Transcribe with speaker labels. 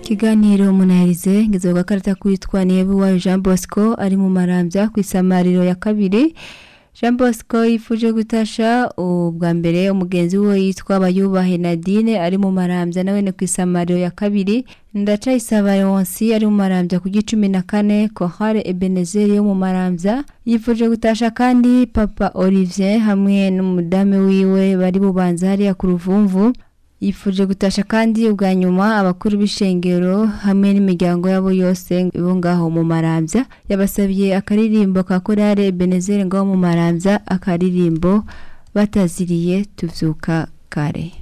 Speaker 1: ikiganiro munahirize ngeze ku gakarita kwitwa niyebuwayo jean bosco ari mu marambya ku isamariro ya kabiri jean bosco yifuje gutasha ubwa mbere umugenzi we yitwa bayubahe nadine ari mu marambya nawe ni ku isamariro ya kabiri ndacayisaba yonsi ari mu marambya ku gicumi na kane kohare ebenezeri yo mu marambya yifuje gutasha kandi papa olivier hamwe n'umudamu wiwe bari bubanza hariya ku ruvumvu yifuje gutasha kandi ubwa nyuma abakuru b'ishengero hamwe n'imiryango yabo yose bo ngaho mu marambya yabasabye akaririmbo ka korale benezeri ngaho mu marambya akaririmbo bataziriye tuvyuka kare